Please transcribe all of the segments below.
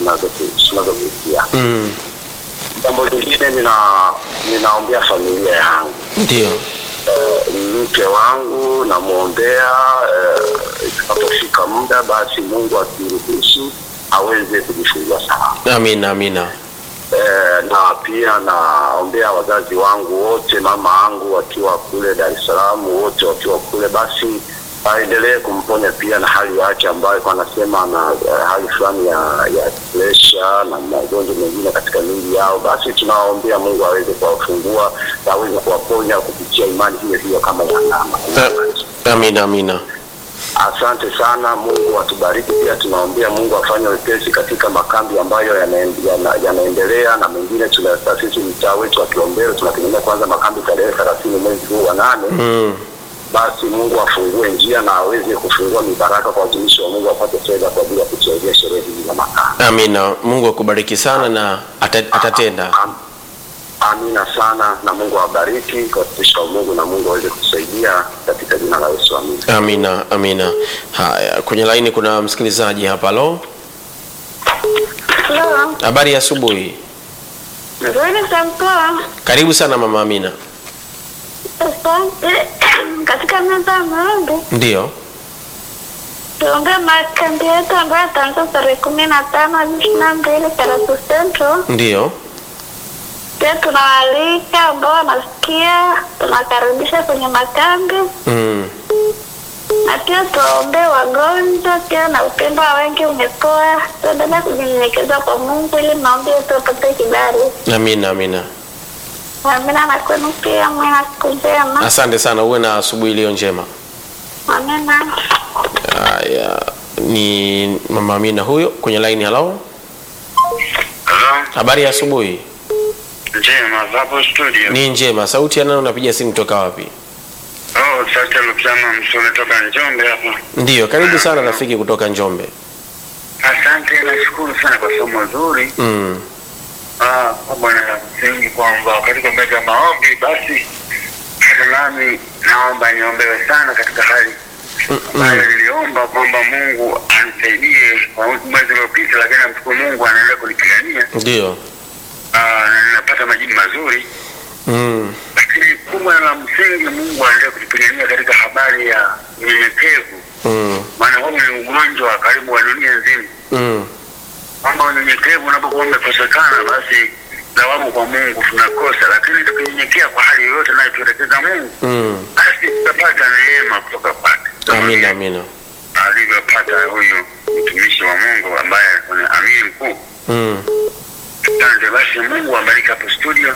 tunazopi- tunazopitia. Mm. Jambo lingine nina ninaombea familia yangu Ndio. Eh, mke wangu namwombea eh, itakapofika muda basi Mungu akiruhusu aweze kujifungua salama. Amina, amina. Eh, na pia naombea wazazi wangu wote, mama yangu wakiwa kule Dar es Salaam, wote wakiwa kule, basi aendelee kumponya pia na hali yake ambayo kwa anasema ana eh, hali fulani ya ya presha na magonjwa mengine katika miili yao. Basi tunawaombea Mungu aweze kuwafungua na aweze kuwaponya kupitia imani hiyo hiyo kama ya mama. A- Amina, amina. Asante sana, Mungu atubariki. Pia tunaombea Mungu afanye wepesi katika makambi ambayo yanaen- yana- yanaendelea na mengine. Tuna sisi mtaa wetu wa Kilombero tunategemea kwanza makambi tarehe thelathini mwezi huu wa nane. Mm. Basi Mungu afungue njia na aweze kufungua mibaraka kwa watumishi wa Mungu wapate fedha kwa ajili ya kusaidia sherehe hizi za makambi. Amina. Mungu akubariki sana na ata- atatenda. Am- Amina sana, na Mungu awabariki kwa watumishi wa Mungu na Mungu aweze kutusaidia katika jina la Yesu, amina. Amina, amina. Haya, kwenye laini kuna msikilizaji hapa. Halo, Halo, habari ya asubuhi. nzuri sana. Karibu sana mama Amina. Asante. Katika meza ya maombi Ndio. tuombee makambi yetu ambayo yataanza tarehe kumi na tano hadi ishirini na mbili Karatu Central. Ndio. Pia tunawaalika ambao wanasikia, tunakaribisha kwenye makambi Mm. na pia tuwaombee wagonjwa pia, na upendo wa wengi umepoa. Tuendelea kujinyenyekeza kwa Mungu ili maombi yetu yapate kibali. Amina, amina. Amina, na kwenu pia mwe na siku njema. Asante sana, uwe na asubuhi iliyo njema. Amina. Haya, ni mama Amina huyo kwenye laini. Halo, Hello? habari ya asubuhi. Njema, hapo studio. Ni njema. Sauti ya nani unapiga simu toka wapi? Oh, sasa Lukiano Msule toka Njombe hapa. Ndio, karibu sana rafiki kutoka Njombe. Asante, nashukuru sana kwa somo zuri. Mm. Ah, kwa bwana la msingi kwamba katika meza ya maombi basi hata nami naomba niombewe sana katika hali ambayo niliomba kwamba Mungu anisaidie kwa mwezi uliopita, lakini namshukuru Mungu anaendelea kunipigania Ndio. Ah, na ninapata majibu mazuri, Mm. lakini kubwa la msingi Mungu anaendelea kutupigania katika habari ya unyenyekevu, Mm. maana huu ni ugonjwa karibu wa dunia nzima Mm. kwamba unyenyekevu unapokuwa umekosekana, basi lawama kwa Mungu tunakosa, lakini tukinyenyekea kwa hali yoyote nayotuelekeza Mungu, Mm. basi tutapata neema kutoka kwake, Amina, amina. alivyopata huyu mtumishi wa Mungu ambaye ni amiri mkuu. Mm. Asante. Basi Mungu abariki hapo studio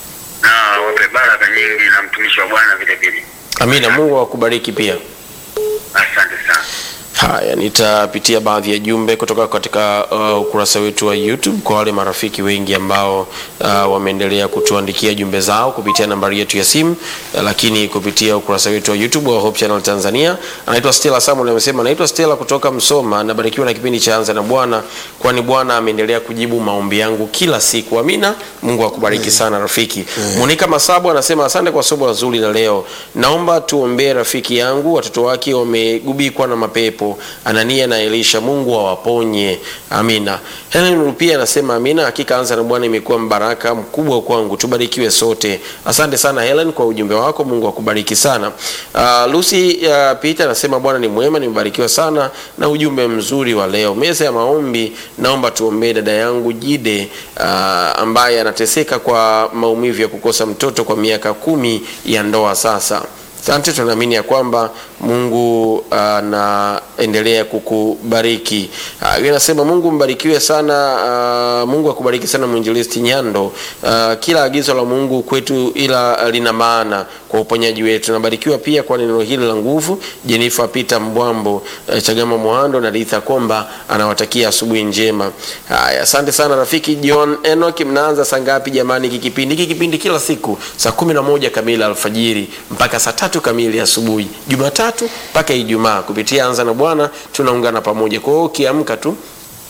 na wape baraka nyingi, na mtumishi wa Bwana vile vile. Amina, Mungu akubariki pia. Asante sana. Haya, nitapitia baadhi ya jumbe kutoka katika uh, ukurasa wetu wa YouTube kwa wale marafiki wengi ambao uh, wameendelea kutuandikia jumbe zao kupitia nambari yetu ya simu uh, lakini kupitia ukurasa wetu wa YouTube wa Hope Channel Tanzania. Anaitwa Stella Samuel amesema, naitwa Stella kutoka Msoma, nabarikiwa na kipindi cha Anza na Bwana, kwani Bwana ameendelea kujibu maombi yangu kila siku. Amina. Mungu akubariki sana rafiki. Monica Masabu anasema asante kwa somo zuri la leo. Naomba tuombee rafiki yangu, watoto wake wamegubikwa na mapepo, Anania na Elisha. Mungu awaponye. Amina. Helen Rupia anasema amina, hakika Anza na Bwana imekuwa mbaraka mkubwa kwangu. Tubarikiwe sote. Asante sana Helen kwa ujumbe wako. Mungu akubariki sana. Uh, Lucy uh, Peter anasema Bwana ni mwema, nimebarikiwa sana na ujumbe mzuri wa leo. Meza ya maombi, naomba tuombee dada yangu Jide uh, ambaye anateseka kwa maumivu ya kukosa mtoto kwa miaka kumi ya ndoa sasa. Asante, tunaamini ya kwamba Mungu anaendelea kukubariki. Uh, yeye anasema Mungu mbarikiwe sana. Uh, Mungu akubariki sana mwinjilisti Nyando. Uh, kila agizo la Mungu kwetu ila lina maana kwa uponyaji wetu. Nabarikiwa pia kwa neno hili la nguvu. Jenifa Peter Mbwambo, uh, Chagama Mohando na Ritha Komba anawatakia asubuhi njema. Haya, asante sana rafiki John Enoch. Mnaanza saa ngapi jamani? Hiki kipindi hiki kipindi kila siku saa kumi na moja kamili alfajiri mpaka saa tatu kamili asubuhi, Jumatatu mpaka Ijumaa kupitia Anza na Bwana tunaungana pamoja. Kwa hiyo ukiamka tu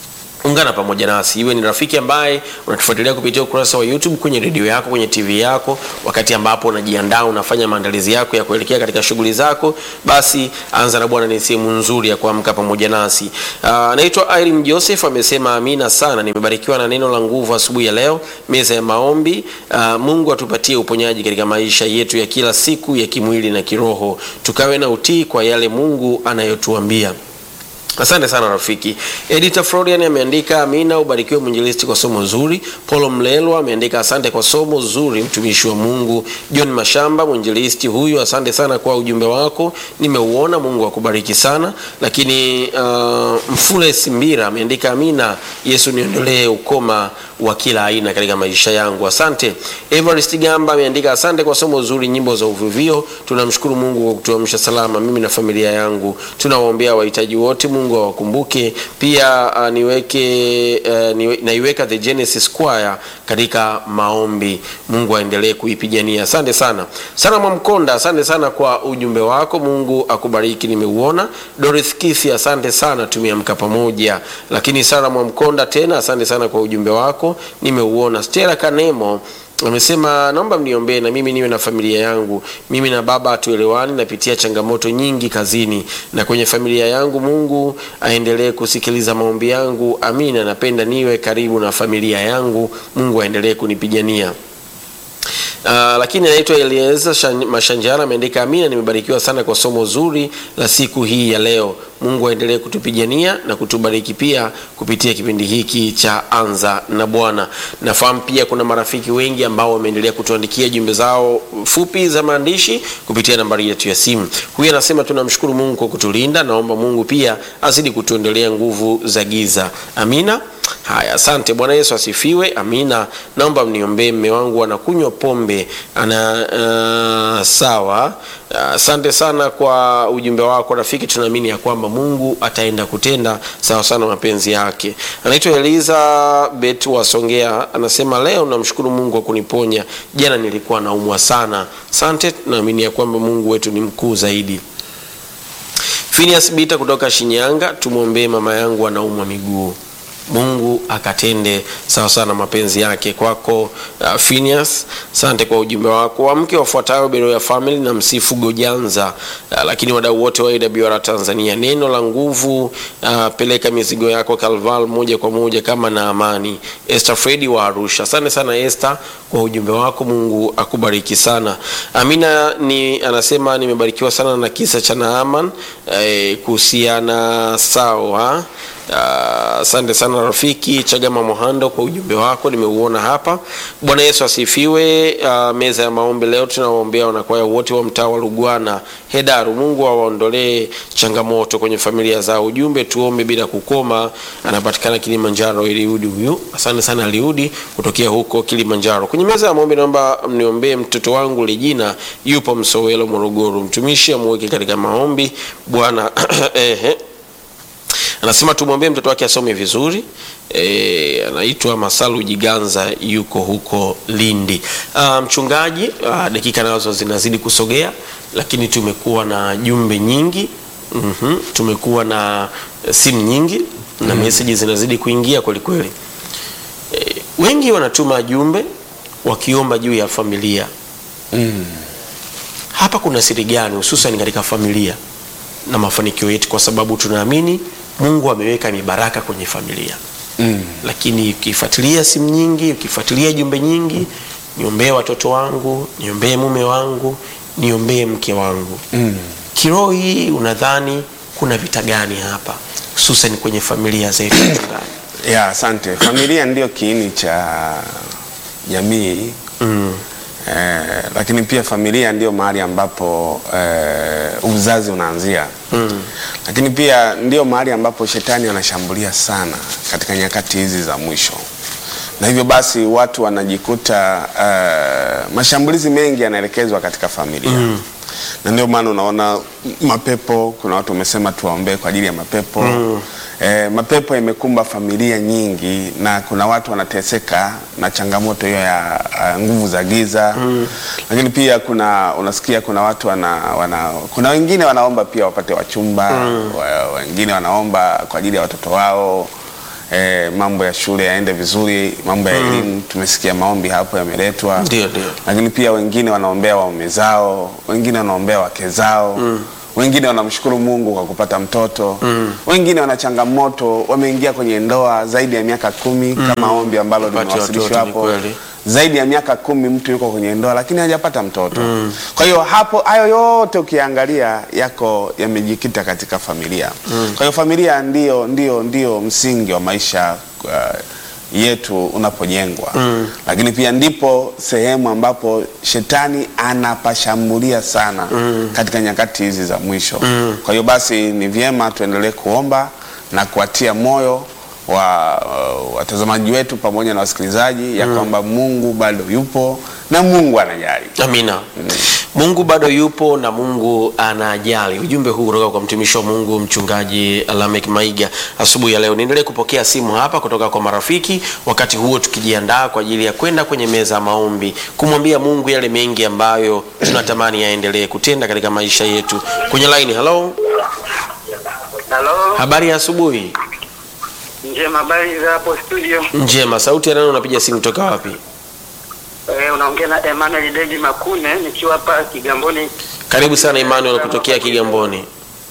ungana pamoja nasi iwe ni rafiki ambaye unatufuatilia kupitia ukurasa wa youtube kwenye redio yako kwenye tv yako wakati ambapo unajiandaa unafanya maandalizi yako ya kuelekea katika shughuli zako basi anza na bwana ni sehemu nzuri ya kuamka pamoja nasi anaitwa uh, irene joseph amesema amina sana nimebarikiwa na neno la nguvu asubuhi ya leo meza ya maombi uh, mungu atupatie uponyaji katika maisha yetu ya kila siku ya kimwili na kiroho tukawe na utii kwa yale mungu anayotuambia asante sana rafiki edita florian ameandika amina ubarikiwe mwinjilisti kwa somo zuri polo mlelwa ameandika asante kwa somo zuri mtumishi wa mungu john mashamba mwinjilisti huyu asante sana kwa ujumbe wako nimeuona mungu akubariki sana lakini uh, mfule simbira ameandika amina yesu niondolee ukoma wa kila aina katika maisha yangu asante evarist gamba ameandika asante kwa somo zuri nyimbo za uvuvio tunamshukuru mungu kwa kutuamsha salama mimi na familia yangu tunawaombea wahitaji wote mungu awakumbuke pia uh, niweke uh, niwe, naiweka the genesis choir katika maombi mungu aendelee kuipigania asante sana sana mwamkonda asante sana kwa ujumbe wako mungu akubariki nimeuona dorith kithi asante sana tumeamka pamoja lakini sara mwamkonda tena asante sana kwa ujumbe wako nimeuona stera kanemo amesema naomba mniombee na mimi niwe na familia yangu mimi na baba hatuelewani napitia changamoto nyingi kazini na kwenye familia yangu mungu aendelee kusikiliza maombi yangu amina napenda niwe karibu na familia yangu mungu aendelee kunipigania Uh, lakini anaitwa Elieza Mashanjara ameandika amina, nimebarikiwa sana kwa somo zuri la siku hii ya leo. Mungu aendelee kutupigania na kutubariki pia kupitia kipindi hiki cha Anza na Bwana. Nafahamu pia kuna marafiki wengi ambao wameendelea kutuandikia jumbe zao fupi za maandishi kupitia nambari yetu ya simu. Huyu anasema tunamshukuru Mungu kwa kutulinda, naomba Mungu pia azidi kutuendelea nguvu za giza. Amina. Haya, asante. Bwana Yesu asifiwe. Amina. Naomba mniombee, mme wangu anakunywa pombe ana uh, sawa. Asante uh, sana kwa ujumbe wako rafiki, tunaamini ya kwamba Mungu ataenda kutenda sawa sana mapenzi yake. Anaitwa Eliza Bet wa Songea, anasema leo namshukuru Mungu kwa kuniponya, jana nilikuwa naumwa sana. Asante, tunaamini ya kwamba Mungu wetu ni mkuu zaidi. Phineas Bita kutoka Shinyanga, tumwombee mama yangu anaumwa miguu mungu akatende sawa sana mapenzi yake kwako uh, Phineas asante kwa ujumbe wako wamke wafuatayo bero ya family na msifu gojanza uh, lakini wadau wote wa awr tanzania neno la nguvu uh, peleka mizigo yako kalval moja kwa moja kama na amani Esther fredi wa arusha asante sana Esther kwa ujumbe wako mungu akubariki sana amina ni anasema nimebarikiwa sana na kisa cha naaman eh, kuhusiana sawa asante uh, sana rafiki chagama mohando kwa ujumbe wako nimeuona hapa bwana yesu asifiwe uh, meza ya maombi leo tunawaombea wanakwaya wote wa mtaa wa lugwana hedaru mungu awaondolee changamoto kwenye familia zao ujumbe tuombe bila kukoma anapatikana kilimanjaro eliudi huyu asante sana aliudi kutokea huko kilimanjaro kwenye meza ya maombi naomba mniombee mtoto wangu lijina yupo msowelo morogoro mtumishi amuweke katika maombi bwana ehe anasema tumwombee mtoto wake asome vizuri e, anaitwa masalu jiganza yuko huko lindi uh, mchungaji uh, dakika nazo zinazidi kusogea lakini tumekuwa na jumbe nyingi mm-hmm. tumekuwa na simu nyingi na mm. meseji zinazidi kuingia kwelikweli e, wengi wanatuma jumbe wakiomba juu ya familia Mm. hapa kuna siri gani hususan katika familia na mafanikio yetu kwa sababu tunaamini mungu ameweka mibaraka kwenye familia Mm. lakini ukifuatilia simu nyingi ukifuatilia jumbe nyingi niombee watoto wangu niombee mume wangu niombee mke wangu Mm. kiroho hii unadhani kuna vita gani hapa hususan kwenye familia zetu mchungaji ya asante familia ndio kiini cha jamii mm. eh, lakini pia familia ndio mahali ambapo eh, uzazi unaanzia Mm. lakini pia ndio mahali ambapo shetani anashambulia sana katika nyakati hizi za mwisho na hivyo basi watu wanajikuta uh, mashambulizi mengi yanaelekezwa katika familia mm. na ndio maana unaona mapepo kuna watu wamesema tuwaombee kwa ajili ya mapepo mm. E, mapepo yamekumba familia nyingi na kuna watu wanateseka na changamoto hiyo ya uh, nguvu za giza mm. lakini pia kuna unasikia kuna watu wana, wana kuna wengine wanaomba pia wapate wachumba mm. wengine wanaomba kwa ajili ya watoto wao eh, mambo ya shule yaende vizuri, mambo ya elimu. Tumesikia maombi hapo yameletwa, Ndio, ndio. lakini pia wengine wanaombea waume zao, wengine wanaombea wake zao wengine wanamshukuru Mungu kwa kupata mtoto wengine wana changamoto, wameingia kwenye ndoa zaidi ya miaka kumi kama ombi ambalo Kupata limewasilishwa watoto, ni hapo kweli. zaidi ya miaka kumi mtu yuko kwenye ndoa lakini hajapata mtoto. Kwa hiyo hapo, hayo yote ukiangalia yako yamejikita katika familia. Kwa hiyo familia ndio, ndio, ndio msingi wa maisha uh, yetu unapojengwa, lakini pia ndipo sehemu ambapo shetani anapashambulia sana katika nyakati hizi za mwisho. Kwa hiyo basi ni vyema tuendelee kuomba na kuwatia moyo wa uh, watazamaji wetu pamoja na wasikilizaji ya kwamba Mungu bado yupo na Mungu anajali. Amina. Mungu bado yupo na Mungu anajali. Ujumbe huu kutoka kwa mtumishi wa Mungu mchungaji Lamek Maiga asubuhi ya leo. Niendelee kupokea simu hapa kutoka kwa marafiki, wakati huo tukijiandaa kwa ajili ya kwenda kwenye meza ya maombi, kumwambia Mungu yale mengi ambayo tunatamani yaendelee kutenda katika maisha yetu. Kwenye line, hello. Halo, Habari ya asubuhi. njema, habari za hapo studio? Njema. Sauti ya nani unapiga simu toka wapi? Eh, unaongea na Emmanuel David Makune nikiwa hapa Kigamboni. Karibu sana Emmanuel kutokea Kigamboni.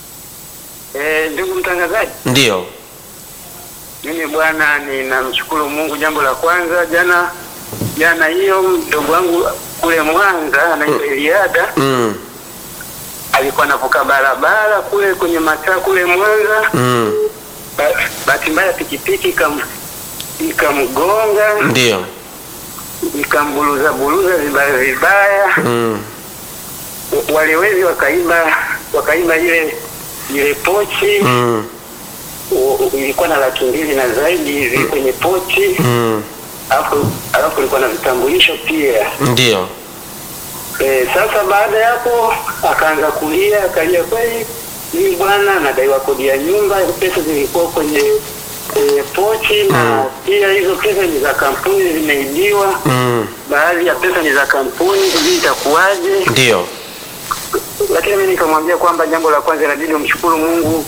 Eh, ndugu mtangazaji, Ndiyo. mimi bwana, ninamshukuru Mungu. Jambo la kwanza, jana jana hiyo mdogo wangu kule Mwanza anaitwa Eliada Mm. alikuwa anavuka barabara kule kwenye mataa kule Mwanza. Mm. Ba- Bahati mbaya pikipiki ikam ikamgonga Ndiyo. ikambuluza buluza vibaya vibaya. Mm. wale wezi wakaiba wakaiba ile ile pochi Mm. u- u- ilikuwa na laki mbili na zaidi hivi kwenye pochi Mm. alafu alafu ilikuwa na vitambulisho pia Ndiyo. e, sasa baada ya hapo akaanza kulia akalia kweli mimi bwana nadaiwa kodi ya nyumba pesa zilikuwa kwenye kwenye pochi na pia hizo pesa ni za kampuni zimeibiwa Mm. baadhi ya pesa ni za kampuni sijui itakuwaje Ndiyo. lakini mimi nikamwambia kwamba jambo la kwanza inabidi umshukuru Mungu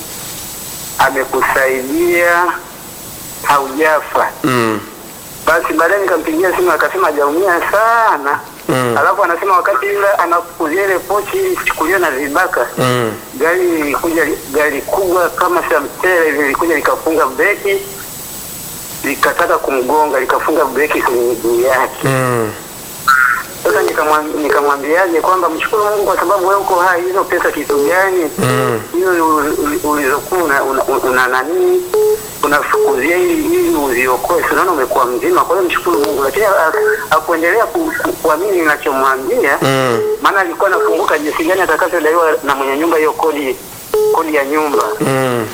amekusaidia haujafa. Mm. Basi baadaye nikampigia simu akasema hajaumia sana. Mm. Alafu anasema wakati ile anakuzia ile pochi ilichukuliwa na vibaka Mm. gari lilikuja gari kubwa kama samtele hivi lilikuja likafunga breki likataka kumgonga likafunga breki kwenye miguu yake. Mm. Sasa nikamwam- nikamwambiaje kwamba mshukuru Mungu kwa sababu wewe uko hai. Hizo pesa kitu gani? Mm. hizo uli- ulizokuwa una, una, una nani unafukuzia ili ili uziokoe, si unaona umekuwa mzima. Kwa hiyo mshukuru Mungu, lakini ha- hakuendelea ku- ku- kuamini ninachomwambia, Mm. maana alikuwa anafunguka jinsi gani atakavyodaiwa na mwenye nyumba hiyo kodi kodi ya nyumba. Mm.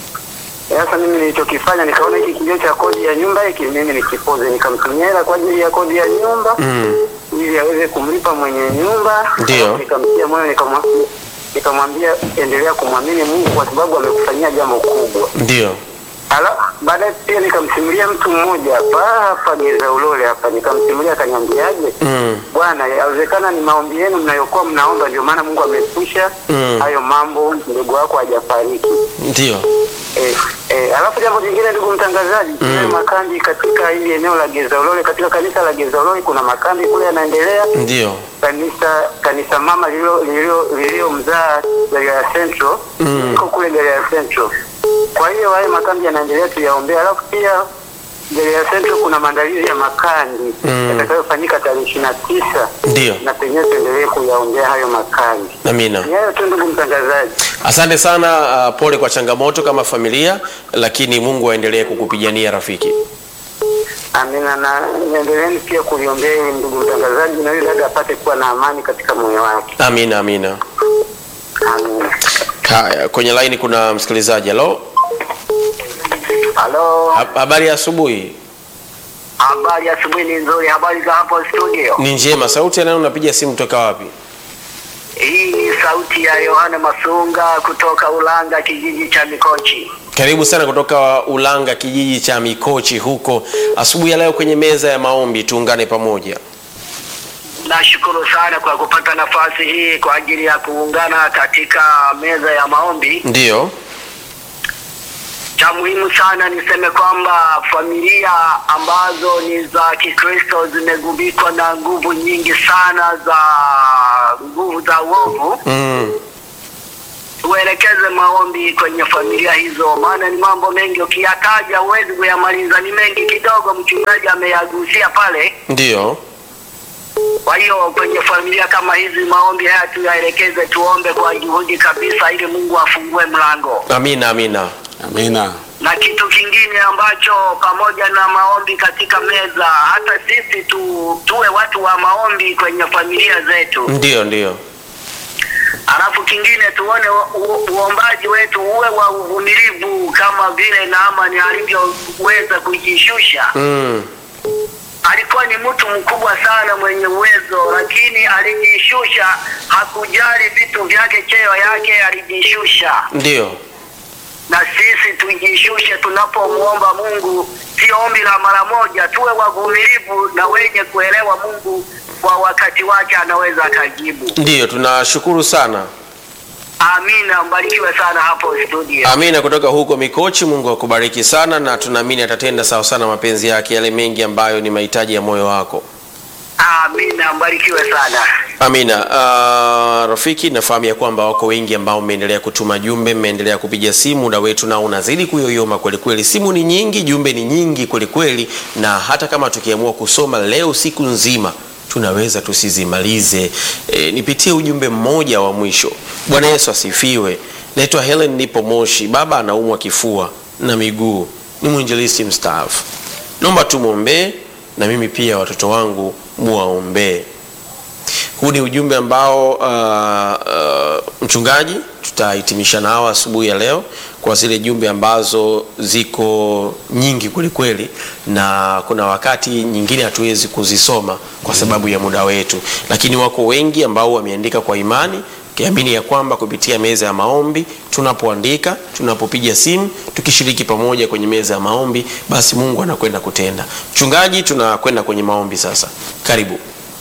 Sasa mimi nilichokifanya nikaona hiki kilio cha kodi ya nyumba hiki mimi nikipoze, nikamtumia hela kwa ajili ya kodi ya nyumba Mm. ili aweze kumlipa mwenye nyumba. Ndio. Alafu Nikamtia moyo nikamwa- nikamwambia endelea kumwamini Mungu kwa sababu amekufanyia jambo kubwa. Ndiyo. Ala, baadaye pia nikamsimulia mtu mmoja hapa hapa Geza Ulole hapa, nikamsimulia akaniambiaje, Mm. bwana, yawezekana ni maombi yenu mnayokuwa mnaomba, ndio maana Mungu amepusha Mm. hayo mambo, ndugu wako hajafariki. Ndiyo. Eh, eh, alafu jambo jingine ndugu mtangazaji, mm. makambi katika hili eneo la Geza Ulole, katika kanisa la Geza Ulole kuna makambi kule yanaendelea Ndiyo. kanisa kanisa mama lililo lililo lililomzaa Galilaya Central Mm. liko kule Galilaya Central. Kwa hiyo hayo makambi yanaendelea tuyaombea, alafu pia Galilaya Central kuna maandalizi ya makambi Mm. yatakayofanyika tarehe ishirini na tisa Ndiyo. na penyewe tuendelee kuyaombea hayo makambi. Amina. Ni hayo tu ndugu mtangazaji. Asante sana. Uh, pole kwa changamoto kama familia, lakini Mungu aendelee kukupigania rafiki. Amina, na niendeleeni pia kuliombea ili ndugu mtangazaji na yule dada apate kuwa na amani katika moyo wake. Amina, amina. Amina. Haya, kwenye laini kuna msikilizaji. Halo, Halo, Ha- habari ya asubuhi. habari ya asubuhi ni nzuri. Habari za hapo studio? Ni njema. Sauti ya nani unapiga simu toka wapi? Hii ni sauti ya Yohana Masunga kutoka Ulanga, kijiji cha Mikochi. Karibu sana kutoka Ulanga, kijiji cha Mikochi huko. Asubuhi ya leo kwenye meza ya maombi, tuungane pamoja. Nashukuru sana kwa kupata nafasi hii kwa ajili ya kuungana katika meza ya maombi. Ndiyo. cha muhimu sana niseme kwamba familia ambazo ni za Kikristo zimegubikwa na nguvu nyingi sana za nguvu za uovu. Mm. Tuelekeze maombi kwenye familia hizo, maana ni mambo mengi, ukiyataja huwezi kuyamaliza, ni mengi kidogo. Mchungaji ameyagusia pale. Ndio. Kwa hiyo kwenye familia kama hizi, maombi haya tuyaelekeze, tuombe kwa juhudi kabisa, ili Mungu afungue mlango. Amina, amina. Amina. na kitu kingine ambacho pamoja na maombi katika meza, hata sisi tu, tuwe watu wa maombi kwenye familia zetu. Ndio, ndio. Alafu kingine tuone u- u- uombaji wetu uwe wa uvumilivu kama vile Naamani alivyoweza kujishusha. Mm. Alikuwa ni mtu mkubwa sana mwenye uwezo, lakini alijishusha, hakujali vitu vyake, cheo yake, alijishusha. Ndio. na sisi tujishushe tunapomwomba Mungu, sio ombi la mara moja. Tuwe wavumilivu na wenye kuelewa Mungu kwa wakati wake anaweza akajibu. Ndio, tunashukuru sana. Amina, mbarikiwe sana hapo studio. Amina kutoka huko Mikochi. Mungu akubariki sana, na tunaamini atatenda sawa sana mapenzi yake, yale mengi ambayo ni mahitaji ya moyo wako. Amina, mbarikiwe sana. Amina. Uh, rafiki, nafahamu ya kwamba wako wengi ambao mmeendelea kutuma jumbe, mmeendelea kupiga simu, muda wetu nao unazidi kuyoyoma kweli kweli. Simu ni nyingi, jumbe ni nyingi kweli kweli, na hata kama tukiamua kusoma leo siku nzima tunaweza tusizimalize. E, nipitie ujumbe mmoja wa mwisho. Bwana Yesu asifiwe. Naitwa Helen, nipo Moshi. Baba anaumwa kifua na miguu, ni mwinjilisti mstaafu. Naomba tumwombee na mimi pia watoto wangu muwaombee. Huu ni ujumbe ambao uh, uh, mchungaji tutahitimisha nao asubuhi ya leo kwa zile jumbe ambazo ziko nyingi kweli kweli, na kuna wakati nyingine hatuwezi kuzisoma kwa sababu ya muda wetu, lakini wako wengi ambao wameandika kwa imani kiamini ya kwamba kupitia meza ya maombi tunapoandika, tunapopiga simu, tukishiriki pamoja kwenye meza ya maombi, basi Mungu anakwenda kutenda. Mchungaji, tunakwenda kwenye maombi sasa. Karibu.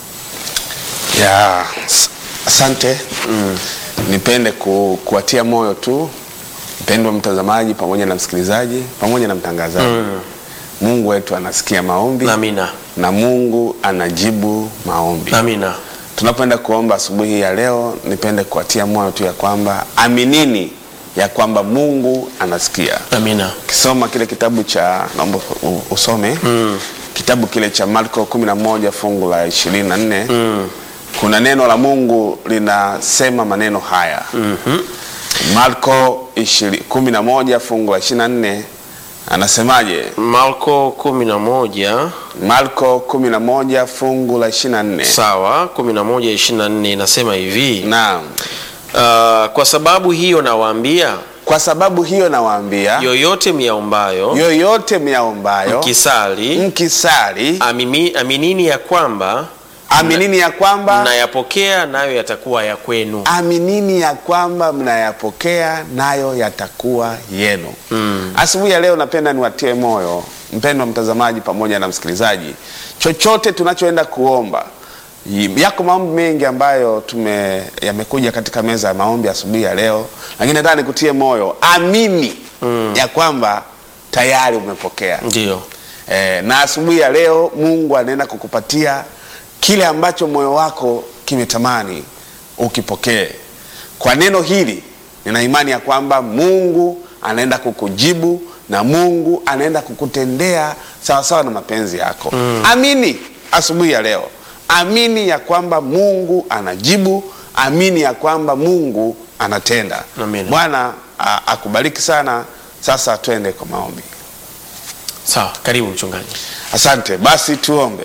ya s- asante mm. nipende ku, kuwatia moyo tu mpendwa mtazamaji pamoja na msikilizaji pamoja na mtangazaji mm. mungu wetu anasikia maombi Amina. na mungu anajibu maombi Amina. tunapoenda kuomba asubuhi hii ya leo nipende kuwatia moyo tu ya kwamba aminini ya kwamba mungu anasikia Amina. ukisoma kile kitabu cha naomba u- usome mm. kitabu kile cha marko 11 fungu la 24 mm. kuna neno la mungu linasema maneno haya mm-hmm. marko 20 11 fungu la 24 anasemaje Marko kumi na moja marko 11 fungu la 24 sawa, kumi na moja ishirini na nne inasema hivi naam uh, kwa sababu hiyo nawaambia kwa sababu hiyo nawaambia yoyote myaombayo yoyote myaombayo mkisali mkisali amimi, aminini ya kwamba aminini ya kwamba mnayapokea nayo yatakuwa ya kwenu. aminini ya kwamba mnayapokea nayo yatakuwa yenu mm. asubuhi ya leo napenda niwatie moyo mpendwa mtazamaji pamoja na msikilizaji chochote tunachoenda kuomba y- yako maombi mengi ambayo tume yamekuja katika meza ya maombi asubuhi ya leo lakini nataka nikutie moyo amini mm. ya kwamba tayari umepokea Ndio, e, na asubuhi ya leo mungu anaenda kukupatia kile ambacho moyo wako kimetamani ukipokee kwa neno hili nina imani ya kwamba mungu anaenda kukujibu na mungu anaenda kukutendea sawasawa na mapenzi yako mm. amini asubuhi ya leo amini ya kwamba mungu anajibu amini ya kwamba mungu anatenda Amina. bwana a- akubariki sana sasa twende kwa maombi sawa. Karibu mchungaji. Asante. Basi tuombe.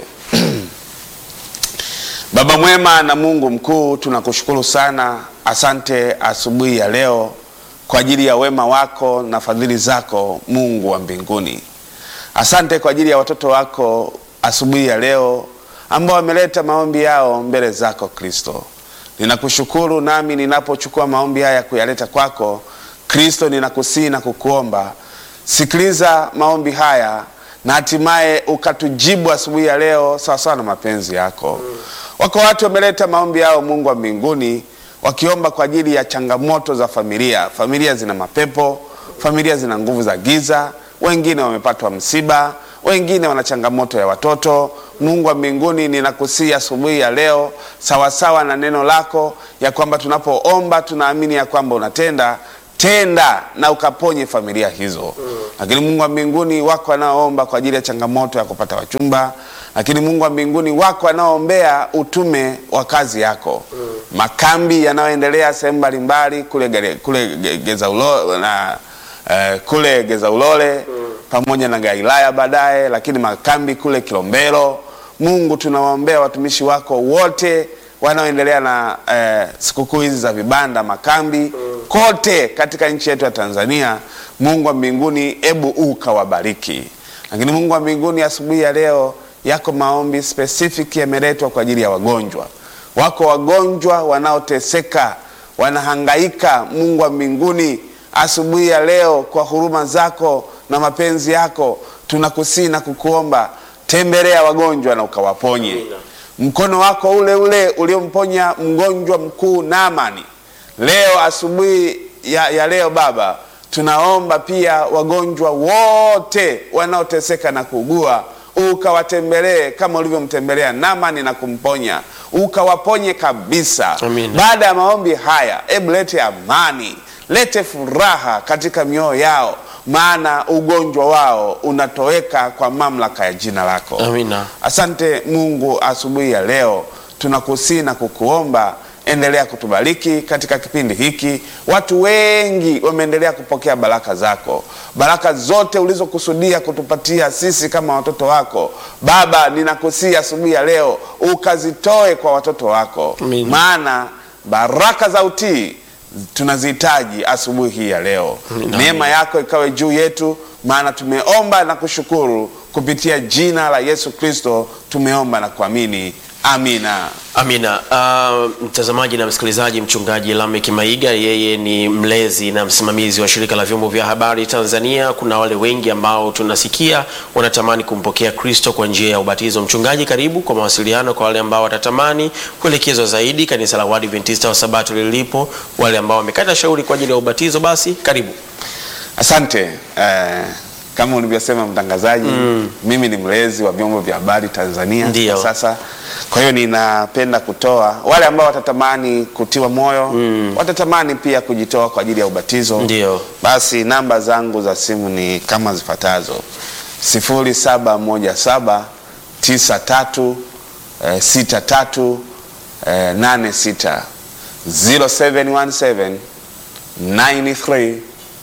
Baba mwema na Mungu mkuu, tunakushukuru sana. Asante asubuhi ya leo kwa ajili ya wema wako na fadhili zako, Mungu wa mbinguni. Asante kwa ajili ya watoto wako asubuhi ya leo ambao wameleta maombi yao mbele zako Kristo. Ninakushukuru nami ninapochukua maombi haya kuyaleta kwako Kristo, ninakusii na kukuomba sikiliza maombi haya na hatimaye ukatujibu asubuhi ya leo sawasawa na mapenzi yako mm. wako watu wameleta maombi yao mungu wa mbinguni wakiomba kwa ajili ya changamoto za familia familia zina mapepo familia zina nguvu za giza, wengine wamepatwa msiba, wengine wana changamoto ya watoto. Mungu wa mbinguni, ninakusihi asubuhi ya leo, sawasawa na neno lako ya kwamba tunapoomba tunaamini ya kwamba unatenda tenda na ukaponye familia hizo. Lakini Mungu wa mbinguni, wako wanaoomba kwa ajili ya changamoto ya kupata wachumba, lakini Mungu wa mbinguni, wako wanaoombea utume wa kazi yako, makambi yanayoendelea sehemu mbalimbali kule, Gere- kule Ge- Geza Ulo, na eh, kule Geza Ulole pamoja na Galilaya baadaye, lakini makambi kule Kilombero. Mungu, tunawaombea watumishi wako wote wanaoendelea na eh, sikukuu hizi za vibanda makambi kote katika nchi yetu ya Tanzania. Mungu wa mbinguni, ebu ukawabariki. Lakini Mungu wa mbinguni, asubuhi ya leo yako maombi specific yameletwa kwa ajili ya wagonjwa. Wako wagonjwa wanaoteseka, wanahangaika. Mungu wa mbinguni, asubuhi ya leo kwa huruma zako na mapenzi yako tunakusii na kukuomba, tembelea wagonjwa na ukawaponye mkono wako ule ule uliomponya mgonjwa mkuu Naamani. Leo asubuhi ya, ya leo Baba, tunaomba pia wagonjwa wote wanaoteseka na kuugua ukawatembelee kama ulivyomtembelea Naamani na kumponya, ukawaponye kabisa. Amina. Baada ya maombi haya, ebu lete amani, lete furaha katika mioyo yao, maana ugonjwa wao unatoweka kwa mamlaka ya jina lako. Amina. Asante Mungu, asubuhi ya leo tunakusii na kukuomba, endelea kutubariki katika kipindi hiki. Watu wengi wameendelea kupokea baraka zako, baraka zote ulizokusudia kutupatia sisi kama watoto wako. Baba, ninakusii asubuhi ya leo ukazitoe kwa watoto wako, Amina. maana baraka za utii tunazihitaji asubuhi hii ya leo. Amina. Neema yako ikawe juu yetu, maana tumeomba na kushukuru kupitia jina la Yesu Kristo, tumeomba na kuamini, amina. Amina. Uh, mtazamaji na msikilizaji, mchungaji Lameck Maiga yeye ni mlezi na msimamizi wa shirika la vyombo vya habari Tanzania. Kuna wale wengi ambao tunasikia wanatamani kumpokea Kristo kwa njia ya ubatizo. Mchungaji, karibu kwa mawasiliano kwa wale ambao watatamani kuelekezwa zaidi kanisa la Waadventista wa Sabato lilipo, wale ambao wamekata shauri kwa ajili ya ubatizo, basi karibu. Asante. Eh, kama ulivyosema mtangazaji, mimi ni mlezi wa vyombo vya habari Tanzania Ndiyo. kwa sasa. Kwa hiyo ninapenda kutoa wale ambao watatamani kutiwa moyo, watatamani pia kujitoa kwa ajili ya ubatizo. Ndiyo. Basi namba zangu za simu ni kama zifuatazo: 0717 93 eh, 63 eh, 86 0717 93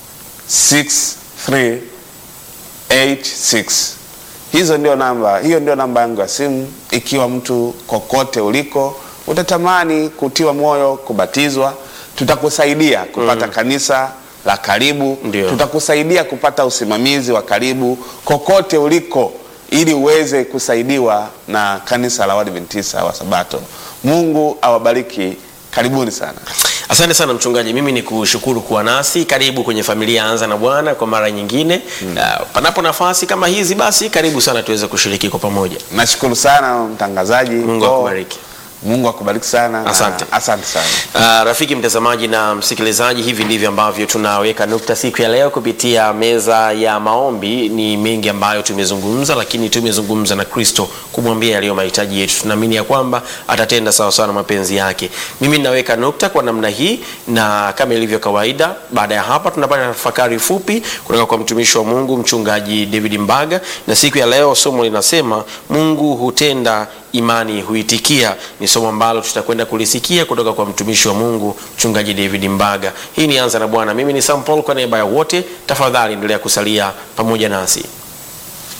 6386 hizo ndio namba hiyo ndio namba yangu ya simu ikiwa mtu kokote uliko utatamani kutiwa moyo kubatizwa tutakusaidia kupata kanisa la karibu Ndio. tutakusaidia kupata usimamizi wa karibu kokote uliko ili uweze kusaidiwa na kanisa la Waadventista wa Sabato Mungu awabariki karibuni sana Asante sana mchungaji, mimi ni kushukuru kuwa nasi. Karibu kwenye familia ya Anza na Bwana kwa mara nyingine. Uh, panapo nafasi kama hizi, basi karibu sana tuweze kushiriki kwa pamoja. nashukuru sana mtangazaji Mungu Ko- akubariki. Mungu akubariki sana na Asante. asante sana Uh, rafiki mtazamaji na msikilizaji, hivi ndivyo ambavyo tunaweka nukta siku ya leo kupitia meza ya maombi. Ni mengi ambayo tumezungumza, lakini tumezungumza na Kristo kumwambia yaliyo mahitaji yetu. Tunaamini ya kwamba atatenda sawa sawa na mapenzi yake. Mimi ninaweka nukta kwa namna hii, na kama ilivyo kawaida, baada ya hapa tunapata tafakari fupi kutoka kwa mtumishi wa Mungu mchungaji David Mbaga, na siku ya leo somo linasema Mungu hutenda imani huitikia. Ni somo ambalo tutakwenda kulisikia kutoka kwa mtumishi wa Mungu mchungaji David Mbaga. Hii ni Anza na Bwana. Mimi ni Sam Paul, kwa niaba ya wote, tafadhali endelea kusalia pamoja nasi.